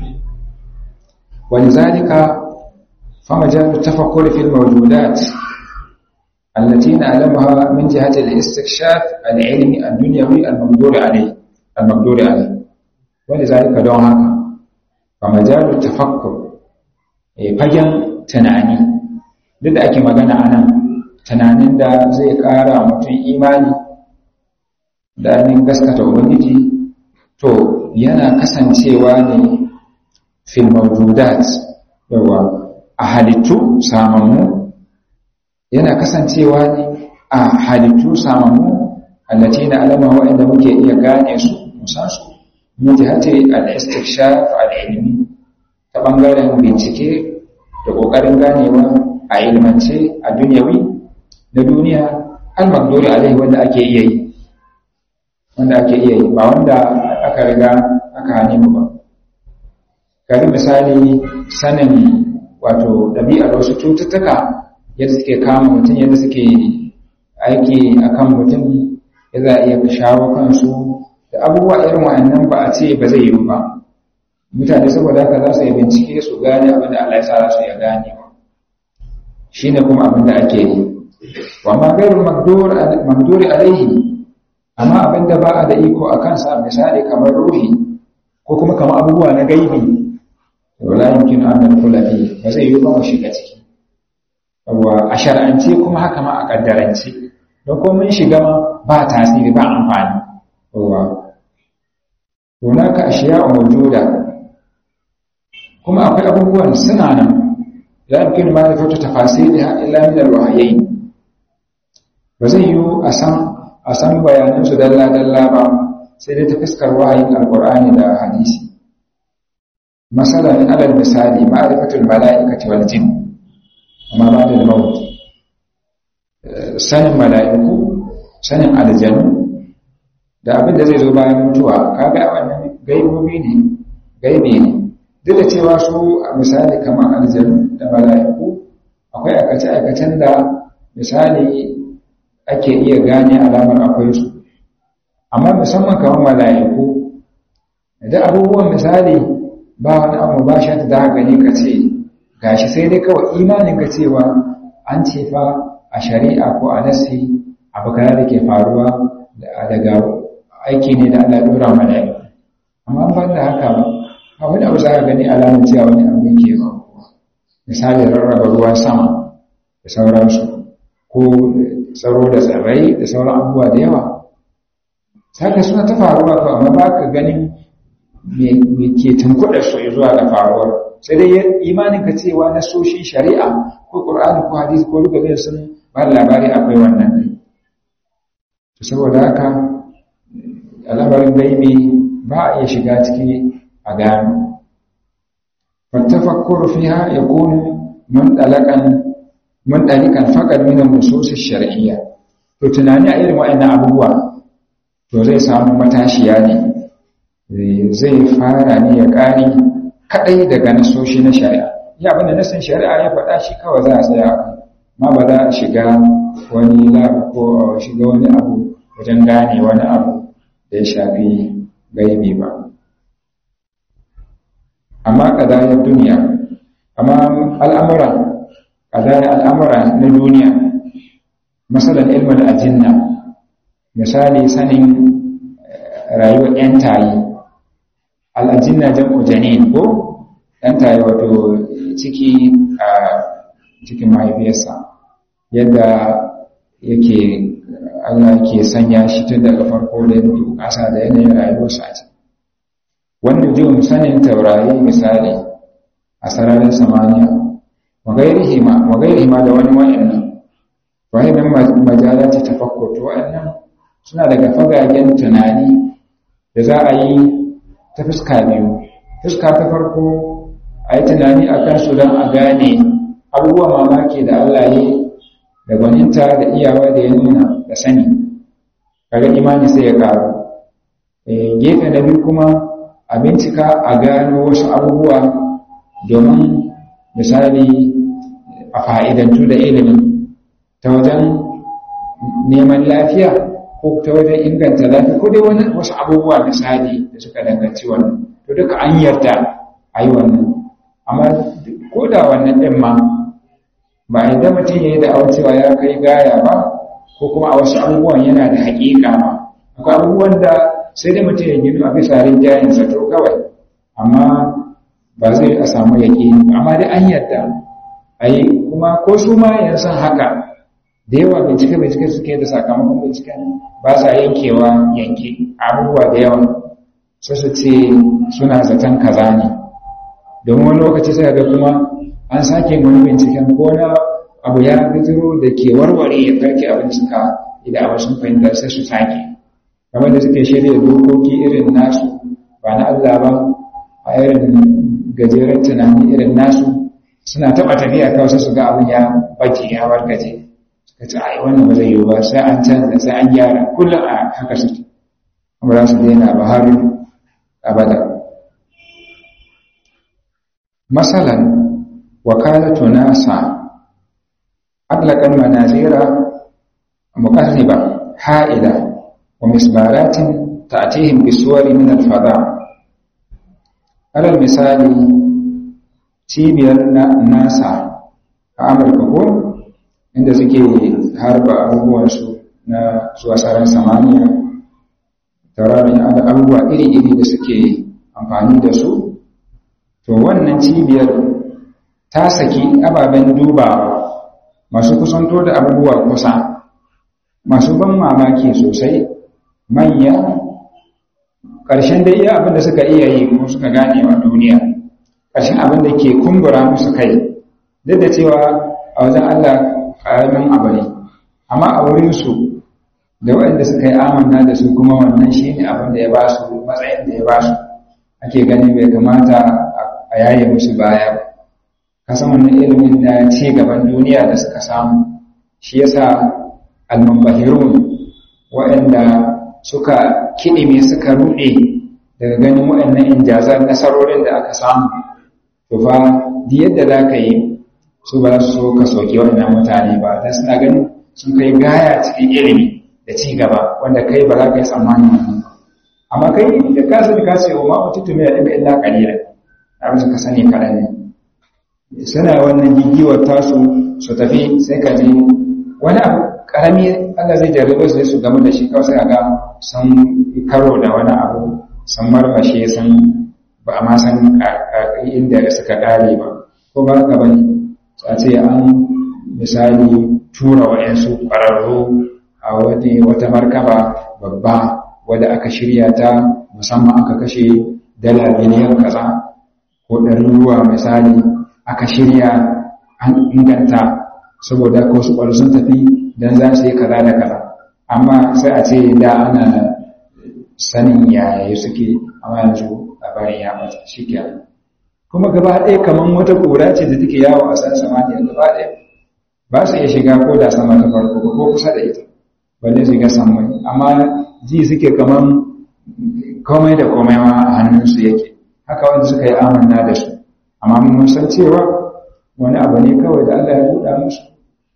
S1: ولذلك فمجال التفكر في الموجودات التي نعلمها من جهة الاستكشاف العلمي الدنيوي المقدور عليه المقدور عليه ولذلك دون هكا فمجال التفكر fagen tunani duk da ake magana a nan tunanin da zai ƙara mutum imani da ainihin gaskata ubangiji to yana kasancewa ne fil mawjudat yawa a halittu samammu yana kasancewa ne a halittu samammu allati na alama wa'anda muke iya gane su musan su min jihati al-istikshaf al-ilmi ta bangaren bincike da kokarin ganewa a ilmance a duniyawi na duniya al-maqduri alaihi wanda ake iya yi wanda ake iya yi ba wanda aka riga aka hane mu ba gari misali sanin wato ɗabi'ar wasu cututtuka yadda suke kama mutum yadda suke aiki a kan mutum yadda iya shawo kansu da abubuwa irin wa'annan ba a ce ba zai yi ba mutane saboda haka za su yi bincike su gane abin da Allah ya sa su ya gane shi ne kuma abin da ake yi wa ma gairu magduri alaihi amma abin da ba a da iko a kansa misali kamar ruhi ko kuma kamar abubuwa na gaibi wala yumkin an nadkhula fi ba zai yi ba mu shiga ciki yawa a shar'ance kuma haka ma a kaddarance don ko mun shiga ma ba tasiri ba amfani yawa hunaka ashiya mawjuda kuma akwai abubuwan suna nan la yumkin ma da fata tafasiliha illa min alwahyayn ba zai yi a san a san bayanan su dalla dalla ba sai dai ta fuskar wahayin alqur'ani da hadisi مثلا على المثال معرفة الملائكة والجن وما بعد الموت sanin mala'iku sanin aljanu da abin da zai zo bayan mutuwa kaga wannan gaibobi ne gaibi ne duk da cewa su a misali kamar aljanu da mala'iku akwai aikace-aikacen da misali ake iya gane alamar akwai su amma musamman kamar mala'iku da abubuwan misali ba wani abu ba shi da gani ka ce gashi sai dai kawai imanin ka cewa an ce fa a shari'a ko a nasi abu kaza da ke faruwa daga aiki ne da Allah dora mala'iku amma ban da haka ba a wani abu za ka gani alamun cewa wani abu ne ke faruwa misali rarraba ruwan sama da sauransu ko tsaro da tsirrai da sauran abubuwa da yawa saka suna ta faruwa to amma ba ka ganin me ke tunkuɗa su zuwa ga faruwar sai dai imanin ka cewa na soshin shari'a ko ƙur'ani ko hadisi ko duka zai sun ba labari akwai wannan ne to saboda haka al'amarin gaibi ba a iya shiga ciki a gano fattafakkuru fiha yakunu mundalakan mundalikan faqad min an-nusus ash-shar'iyya to tunani a irin wa'annan abubuwa to zai samu matashiya ne zai fara ne ya ƙari kaɗai daga nasoshi na shari'a ya abinda nasin shari'a ya faɗa shi kawai za a tsaya ma ba za a shiga wani lab ko a shiga wani abu wajen gane wani abu da ya shafi gaibi ba amma kadayar duniya amma al'amura kadayar al'amura na duniya masalan ilmin ajinna misali sanin rayuwar 'yan tayi al'ajinna jam'u janin ko 'yan tayi wato ciki a cikin mahaifiyarsa yadda yake Allah ke sanya shi tun daga farko da yadda ƙasa da yanayin rayuwarsa a ciki wanda jin sanin taurari misali a sararin samaniya magairihima magairihima da wani wa'annan wa'annan majalati tafakkur to wa'annan suna daga fagagen tunani da za a yi ta fuska biyu fuska ta farko a yi tunani a kansu don a gane abubuwan mamaki da Allah yi da gwaninta da iyawa da ya nuna da sani kaga imani sai ya karu gefe na biyu kuma a bincika a gano wasu abubuwa domin misali a fa'idantu da ilimin ta wajen neman lafiya ko ta wajen inganta lafiya ko dai wani wasu abubuwa misali da suka danganci wannan to duka an yarda a yi wannan amma ko da wannan ɗin ma ba a yadda mutum ya yi da cewa ya kai gaya ba ko kuma a wasu abubuwan yana da haƙiƙa ba akwai abubuwan da sai dai mutum ya gino a bisa rinjayensa to kawai amma ba zai a samu yaƙi amma dai an yarda a yi kuma ko su ma yanzu haka da yawa bincike bincike suke da sakamakon bincike ba sa yankewa yanke abubuwa da yawa sai su ce suna zaton kaza ne domin wani lokaci sai ga kuma an sake wani binciken ko na abu ya bijiro da ke warware ya karki abin suka idan abin sun fahimta sai su sake kamar da suke shirya dokoki irin nasu ba na Allah ba a irin gajeren tunani irin nasu suna taɓa tafiya kawai sai su ga abin ya bace ya wargaje suka ce ai wannan ba zai yiwu ba sai an canza sai an gyara kullum a haka suke kuma za su daina ba har abada masalan wakalatu nasa أطلق المنازير مقربة حائلة ومسبارات تأتيهم بصور من الفضاء على المثال cibiyar nasa a amurka ko inda suke harba abubuwansu na zuwa tsaron samaniya taurarin abubuwa iri-iri da suke amfani da su to wannan cibiyar ta saki ababen dubawa masu kusanto da abubuwa kusa masu ban mamaki sosai manya ƙarshen da iya abin da suka iya yi ko suka gane wa duniya ƙarshen abin da ke kumbura musu kai duk da cewa a wajen Allah ƙaramin abu ne amma a wurinsu da waɗanda suka yi amanna da su kuma wannan shi ne abin da ya ba su matsayin da ya ba su ake gani bai kamata a yaye musu baya ba kasan wannan ilimin na ci gaban duniya da suka samu shi yasa almambahirun waɗanda suka kiɗime suka ruɗe daga ganin waɗannan injazar nasarorin da aka samu to fa di yadda za ka yi su ba su so ka soke waɗannan mutane ba don suna ganin sun kai gaya cikin ilimi da ci gaba wanda kai ba za ka yi tsammanin wannan amma kai da ka sani ka ce wa ma mutu mai da illa kalila abin ka sani kaɗan ne suna wannan gigiwar tasu su tafi sai ka je wani abu karami Allah zai jarrabe su su game da shi kawai sai ga sun karo da wani abu sun marmashe sun ba a ma san inda suka kare ba ko ba ka bane a ce an misali tura wa'yansu ƙwararru a wata markaba babba wadda aka shirya ta musamman aka kashe dala miliyan kaza ko ɗaruruwa misali aka shirya an inganta saboda ko su ƙwallo sun tafi don za su yi kaza da kaza amma sai a ce da ana sanin yaya suke amma yanzu labarin ya mata shi ke kuma gaba ɗaya kamar wata ƙura ce da take yawo a san samaniya gaba ɗaya ba su iya shiga ko da sama ta farko ba ko kusa da ita balle shiga samai amma ji suke kamar komai da komai ma a hannunsu yake haka wanda suka yi amanna da su amma mun san cewa wani abu ne kawai da Allah ya buɗa musu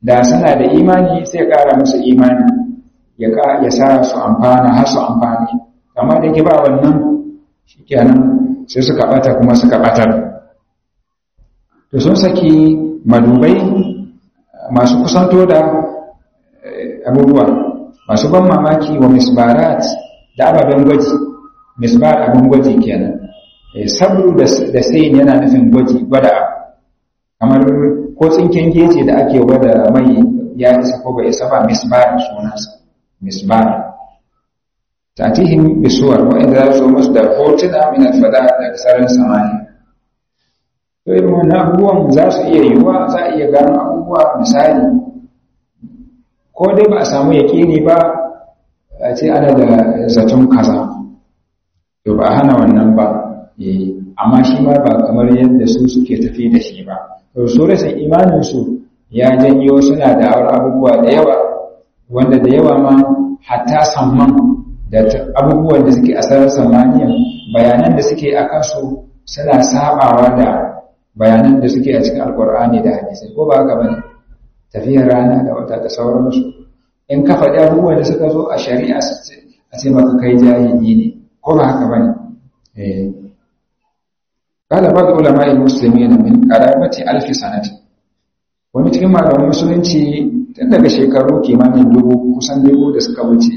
S1: da suna da imani sai ya ƙara musu imani ya sa su amfana har su amfani amma da ke ba wannan shi kenan sai suka ɓata kuma suka ɓatar to sun saki madubai masu kusanto da abubuwa masu ban mamaki wa misbarat da ababen gwaji misbar abin gwaji kenan sabru da sai yana nufin gwaji gwada kamar ko tsinken geje da ake gwada mai ya isa ko bai isa ba misbar sunansa misbar tatihim bisuwar wa'inda za su musu da hotuna min alfada da sararin samani to irin wannan abubuwan za su iya yiwuwa za a iya gano abubuwa misali ko dai ba a samu yaƙini ba a ce ana da zaton kaza to ba a hana wannan ba amma shi ma ba kamar yadda su suke tafi da shi ba to su rasa imaninsu ya janyo suna da abubuwa da yawa wanda da yawa ma hatta samman da abubuwan da suke a sararin samaniya bayanan da suke a kansu suna sabawa da bayanan da suke a cikin alkur'ani da hadisai ko ba haka bane tafiyar rana da wata da sauransu in ka faɗi abubuwan da suka zo a shari'a a ce maka kai jahili ne ko ba haka bane eh قال بعض علماء المسلمين من قرابة ألف سنة wani cikin malaman musulunci tun daga shekaru kimanin dubu kusan dubu da suka wuce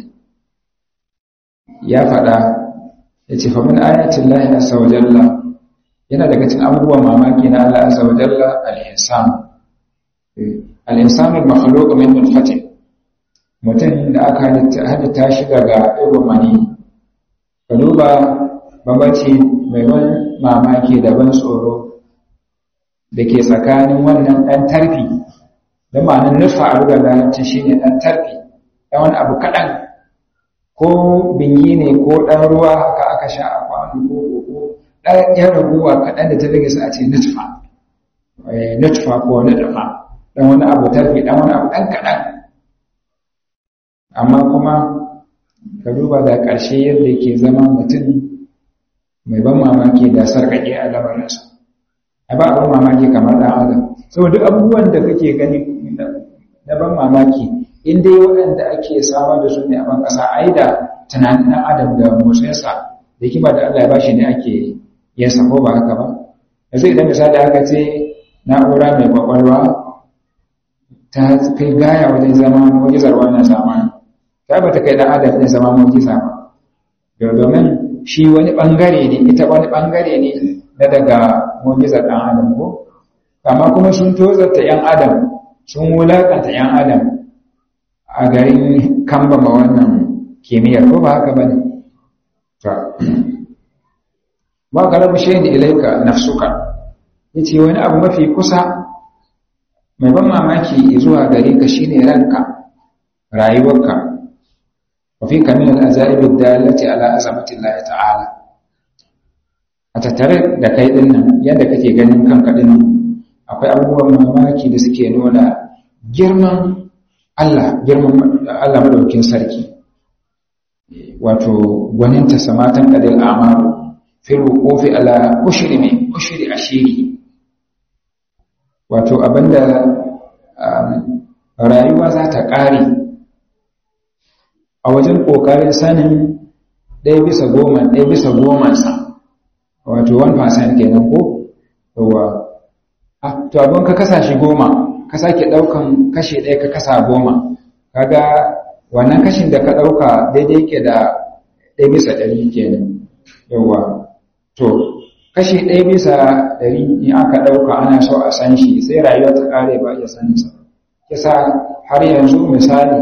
S1: ya faɗa ya ce famin ayatin lahi a saujalla yana daga cikin abubuwan mamaki na Allah a saujalla al'insan al'insanul makhluq min nutfatin mutum da aka halitta shi daga ɗigon mani ka duba babaci mai wani mamaki da ban tsoro da ke tsakanin wannan ɗan tarfi da ma'anin nufa a rugar lalacin shi ne ɗan tarfi ɗan wani abu kaɗan ko binyi ne ko ɗan ruwa haka aka sha a kwanu ko ko ɗan yan raguwa kaɗan da ta rage su a ce nutfa nutfa ko nutfa ɗan wani abu tarfi ɗan wani abu ɗan kaɗan amma kuma ka duba da ƙarshe yadda ke zama mutum mai ban mamaki da sarƙaƙe a lamarinsa a ba abin mamaki kamar ɗan adam saboda abubuwan da kake gani na ban mamaki in dai waɗanda ake samar da su ne a ban ƙasa ai da tunanin ɗan adam da motsinsa da kima da Allah ya bashi ne ake yin sa ko ba haka ba yanzu idan misali aka ce na'ura mai kwakwalwa ta kai gaya wajen zama mujizar wannan zamani ta ba ta kai ɗan adam ɗin zama mujiza ba domin shi wani ɓangare ne ita wani ɓangare ne na daga mujizar ɗan adam ko amma kuma sun tozarta ‘yan adam sun wulaƙanta ‘yan adam a garin kambama wannan kimiyyar ko ba haka ba ne ba ka rabu shi da ilaika nafsuka ya ce wani abu mafi kusa mai ban mamaki zuwa gare ka shine ranka rayuwarka wafi kamin al'azaribin dalati ala azamatin Allah ta'ala a tattare da kai din nan yadda kake ganin kanka din nan akwai abubuwan mamaki da suke nuna girman Allah girman Allah madaukin sarki wato gwaninta samatan qadil amaru fil wuqufi ala ushri min ushri ashiri wato abinda rayuwa za ta ƙare a wajen ƙoƙarin sanin ɗaya bisa goma ɗaya bisa gomansa wato 1% kenan ko yawa to abin ka kasa shi goma ka sake ɗaukan kashe ɗaya ka kasa goma kaga wannan kashin da ka ɗauka daidai ke da ɗaya bisa ɗari kenan yawa to kashi ɗaya bisa ɗari in aka ɗauka ana so a san shi sai rayuwa ta ƙare ba iya saninsa kisa har yanzu misali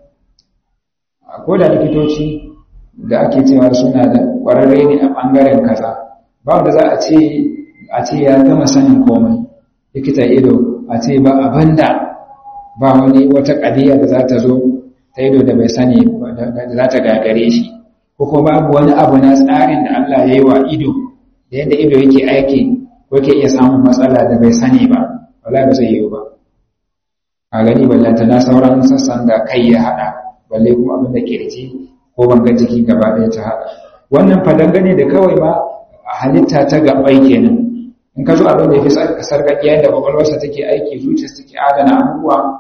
S1: ko da likitoci da ake cewa suna da ƙwararre ne a ɓangaren kaza ba da za a ce a ce ya gama sanin komai likita ido a ce ba abanda ba wani wata ƙadiyya da za ta zo ta ido da bai sani da za ta gagare shi ko kuma babu wani abu na tsarin da Allah ya yi wa ido da yadda ido yake aiki ko yake iya samun matsala da bai sani ba wala ba zai yiwu ba a gani ballanta na sauran sassan da kai ya haɗa balle kuma abin da kirji ko banga jiki gaba ɗaya ta haɗa wannan fa dangane da kawai ma halitta ta gabai kenan in ka zo abin da ya fi sarƙaƙiya da kwakwalwarsa take aiki zuciyarsa take adana abubuwa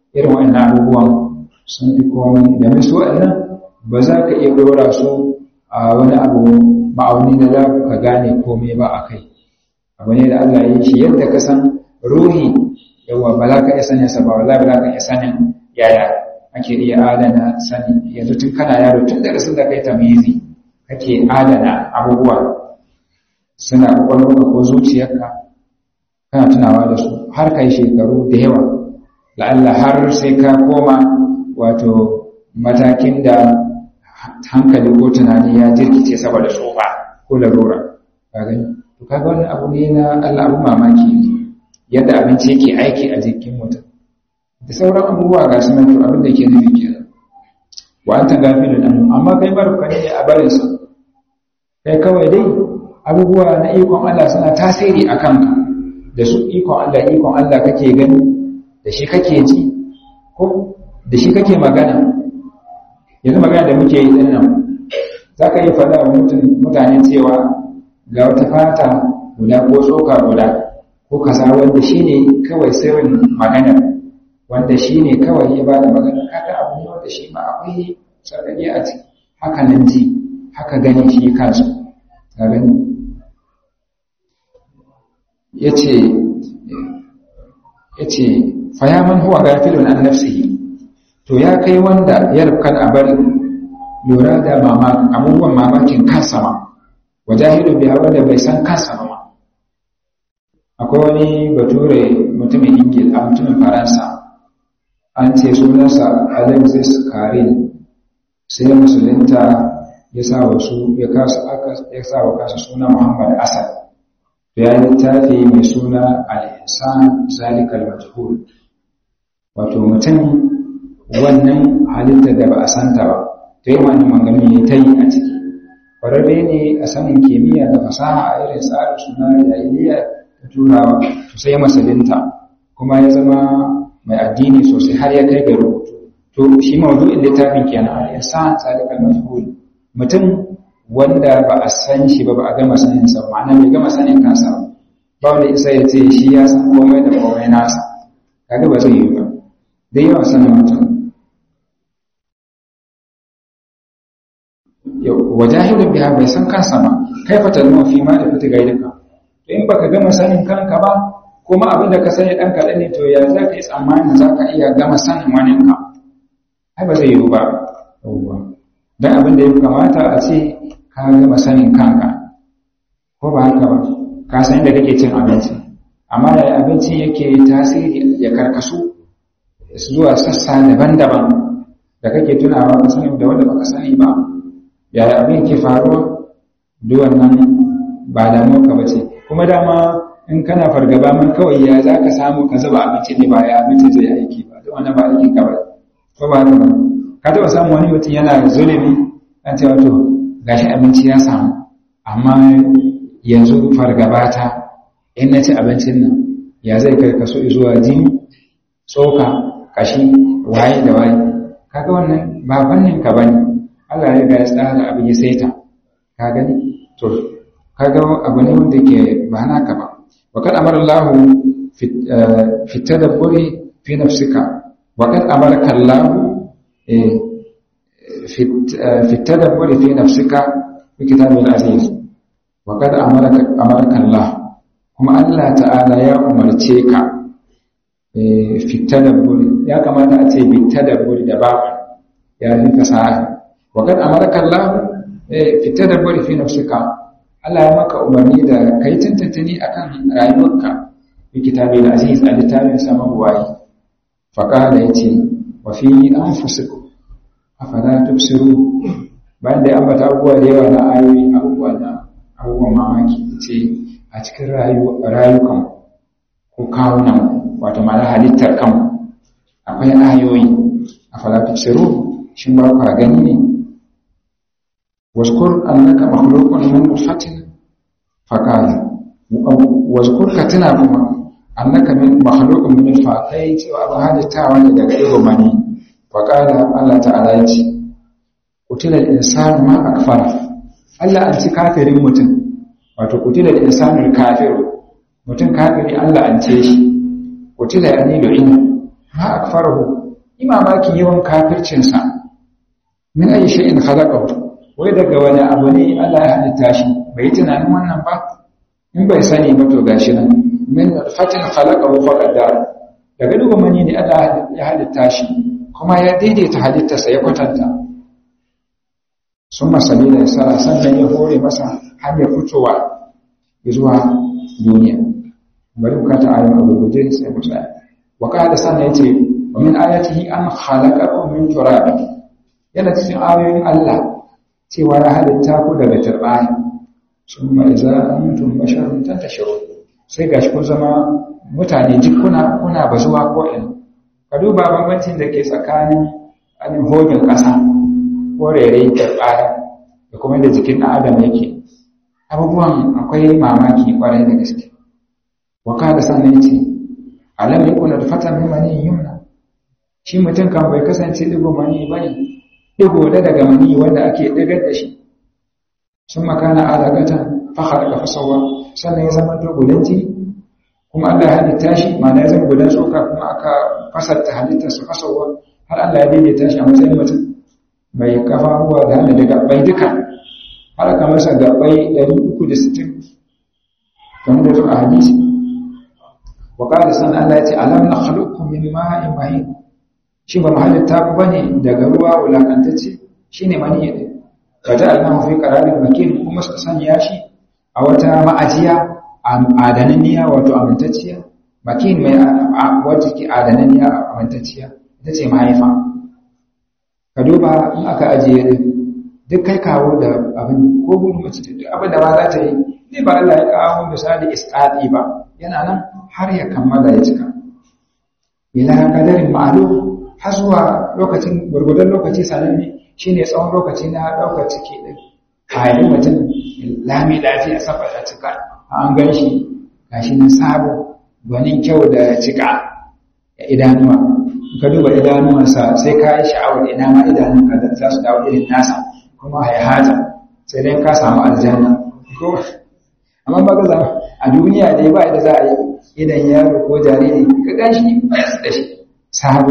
S1: irin wannan abubuwan sun fi komai da su waɗannan ba za ka iya ɗora su a wani abu ma'auni da za ka gane komai ba a kai abu ne da Allah ya yi shi yadda ka san ruhi yawa ba za ka iya sanin sa ba wala ba za ka iya sanin yaya ake iya adana sani yanzu tun kana yaro tun daga sun da kai tamizi kake adana abubuwa suna kwakwalwarka ko zuciyarka kana tunawa da su har kai shekaru da yawa la'alla har sai ka koma wato matakin da hankali ko tunani ya jirkice saboda tsofa ko larura ka gani to kaga wannan abu ne na Allah abu mamaki yadda abinci yake aiki a jikin mutum da sauran abubuwa ga su nan to abin da yake nufi kenan wa anta gafilun anhu amma kai barka ne a barin sa kai kawai dai abubuwa na ikon Allah suna tasiri a kanka da su ikon Allah ikon Allah kake gani da shi kake ji ko da shi kake magana yanzu magana da muke yi dinnan za ka yi faɗa wa mutane cewa ga wata fata guda ko tsoka guda ko kaza wanda shi ne kawai sirrin magana wanda shi ne kawai ya ba da magana kada abu ne wanda shi ma akwai sarari a ciki haka nan ji haka gani shi kansu ka gani ya ce ya ce fayaman huwa gafilun an nafsihi to ya kai wanda ya rufkan a bari lura da abubuwan mamakin kansa ma wajahidu biya wanda bai san kansa ma akwai wani bature mutumin ingil a mutumin faransa an ce sunansa alexis karin sai musulunta ya sa wasu ya sa wa kasa suna muhammad asad ya littafi mai suna al'insan zalikal majhul wato mutum wannan halitta da ba a santa ba ta yi wani magana ne ta yi a ciki ƙwararre ne a sanin kimiyya da fasaha a irin tsarin suna jahiliya ta turawa to sai masalinta kuma ya zama mai addini sosai har ya kai ga rubutu to shi mawdu'in littafin kenan al'insan zalikal majhul mutum wanda ba a san shi ba ba a gama sanin sa ma'ana bai gama sanin kansa ba wanda isa ya ce shi ya san komai da komai nasa kaga ba zai yi ba da yawan sanin mutum wajahilun biha bai san kansa ba kai fa talma fi ma da fita gaidaka to in baka gama sanin kanka ba kuma abin da ka sani dan kaɗan ne to ya za ka yi tsammanin za ka iya gama sanin waninka ai ba zai yiwu ba yawwa don abin da ya kamata a ce ka gama sanin kanka ko ba haka ba ka san da kake cin abinci amma da abinci yake tasiri ya karkasu zuwa sassa daban-daban da kake tunawa ka sani da wanda baka sani ba yaya abin ke faruwa duk wannan ba damuwa ka bace kuma dama in kana fargaba man kawai ya za ka samu ka zuba abinci ne ba ya abinci zai aiki ba duk wannan ba aikin ka ba ko ba haka ba ka taɓa samun wani mutum yana zulumi an ce wato gashi abinci ya samu amma yanzu fargaba ta in na ci abincin nan ya zai kai kaso zuwa jini tsoka kashi waye da waye kaga wannan ba fannin ka bane Allah ya ga ya tsara abin ya saita ka gani to kaga abu ne wanda ke ba naka ba wa kad amara Allah fi tadabburi fi nafsika wa kad amaraka Allah في التدبر في نفسك في كتاب العزيز وقد أمرك, أمرك الله كما الله تعالى يا أمرتك في التدبر يا كما تأتي بالتدبر دبابا يا ذي فساعة وقد أمرك الله في التدبر في نفسك Allah ya maka umarni da kai tantantani akan rayuwarka fi kitabil aziz a littafin sama buwayi faqala yace wa fi anfusikum afala tubsiru bayan da ya ambata abubuwa da yawa na ayoyi abubuwa na abubuwan mamaki ce a cikin rayukan ko kawunan wato ma'ana halittar kan akwai ayoyi afala tubsiru shin ba ku gani ne waskur annaka makhluqun min nutfatin faqala waskur ka tuna kuma annaka min makhluqun min nutfa kai cewa abin halittawa ne daga ido mani faƙala Allah ta'ala ya ce, Kutilar insanu ma a kafara, Allah an ci kafirin mutum, wato kutilar insanul kafiru, mutum kafiri Allah an ce shi, kutilar ya nilo ina, ma akfarahu imamaki yawan kafircinsa min ayi shay'in khalaqahu wai daga wani abu ne Allah ya halitta shi bai tunanin wannan ba in bai sani ba to gashi nan min fatin khalaqahu faqadar daga duba mani ne Allah ya halitta shi kuma ya daidaita halittarsa ya kwatanta sun masali da sa sannan ya hore masa hanyar fitowa zuwa duniya bari bukata ayon abu guje sai mu tsaya wa qala sannan yace wa min ayatihi an khalaqakum min turab yana cikin ayoyin Allah cewa ya halitta ku daga turbaya summa idza antum basharun tantashirun sai gashi kun zama mutane jikuna kuna bazuwa ko ina ka duba bambancin da ke tsakanin anin hogin ƙasa ko rere turbaya da kuma da jikin ɗan adam yake abubuwan akwai mamaki kwarai da gaske waka da sannan ce alam ya kuna da fatan mani yumna shi mutum kan bai kasance digo mani bane digo da daga mani wanda ake digar da shi sun makana alaqatan fa khalaqa fasawa sannan ya zama to gudan jini kuma Allah ya halitta shi ma'ana ya zama gudan tsoka kuma aka fasarta halittar sa fasawa har Allah ya daidaita shi a matsayin mutum mai kafa ruwa da hannu daga bai duka har aka masa gabai 360 kamar da zuwa hadisi wa qala san Allah yace alam nakhluqukum min ma'in mahin shi ba mahallin ta ku bane daga ruwa wulakantacce shine mani ne kaja Allah fi qararin makin kuma suka sanya shi a wata ma'ajiya adananiya wato amintacciya makin mai wata ke adananiya amintacciya ita ce mahaifa ka duba in aka ajiye duk kai kawo da abin ko gudu mace duk abin da ba za ta yi ne ba Allah ya kawo misali isqati ba yana nan har ya kammala ya cika ila qadarin ma'lum har zuwa lokacin gurgudan lokaci sananne shine tsawon lokaci na daukar ciki din kayan mutum lami lafiya saboda cika an gan shi gashi nan sabo gwanin kyau da cika idanuwa ka duba idanuwansa sai ka yi sha'awar ina ma idanunka da za su dawo irin nasa kuma haihata sai dai ka samu aljanna amma ba gaza a duniya dai ba da za a yi idan yaro ko jariri ka gan shi bayas da shi sabo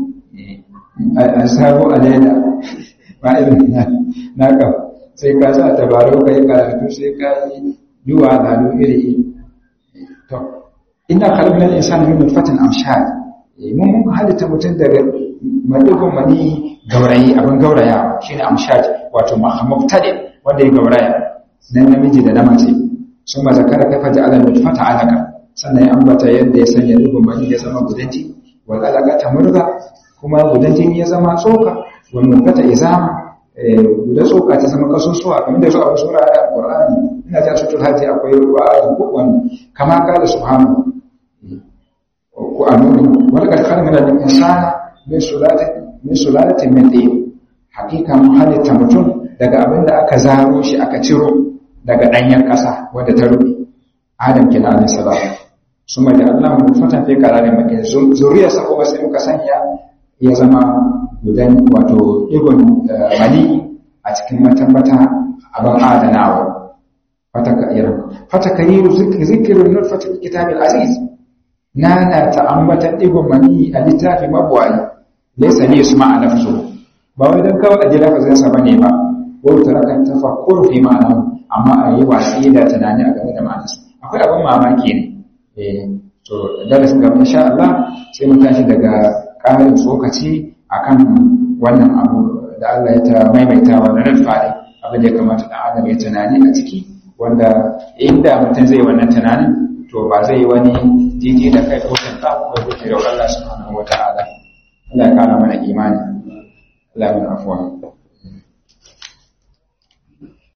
S1: a sabo a leda ba irin na ka sai ka sa tabarau ka yi karatu sai ka yi duwa da iri to ina kalmar insan min nutfatin amshad mun mun halitta mutum daga madigon mani gaurayi abin gauraya shine amshad wato mubtadi wanda ya gauraya nan namiji da na mace sun ma zakara kafa ja'ala nutfata alaka sannan ya ambata yadda ya sanya digon mani ya zama gudanci wal alaka ta murga kuma gudanci ya zama tsoka wal murgata izama guda tsoka ta zama kasusuwa kamar da zuwa sura da Qur'ani ina ta tutul hajji akwai wa'adi ko wani kama kala subhanahu ko annabi wal kad khalaqna al insana min sulalatin min sulalatin min tin hakika mun halitta mutum daga abin da aka zaro shi aka ciro daga danyen kasa wadda ta rubi adam kina alayhi salam suma da Allah mu fata fi kararin makin zuriyarsa kuma sai muka sanya ya zama gudan wato igon mali a cikin matambata abin adanawa fatakayiru zikirin nutfatul kitabil aziz nana ta ambatan digon mani a littafi mabuwayi laysa li yusma nafsu ba wai dan kawai aje lafazin sa bane ba ko tarakan tafakkur fi ma'ana amma a yi wasi da tunani a game da ma'anarsa akwai abin mamaki ne eh to darasin gaba insha Allah sai mu tashi daga ƙarin tsokaci akan wannan abu da Allah ya ta maimaita wa na fadi abin da ya kamata dan adam ya tunani a ciki wanda inda mutum zai wannan tunanin to ba zai yi wani jiji da kai ko tanta ko ya da Allah subhanahu wata'ala Allah ya kara mana imani Allah ya mana afwa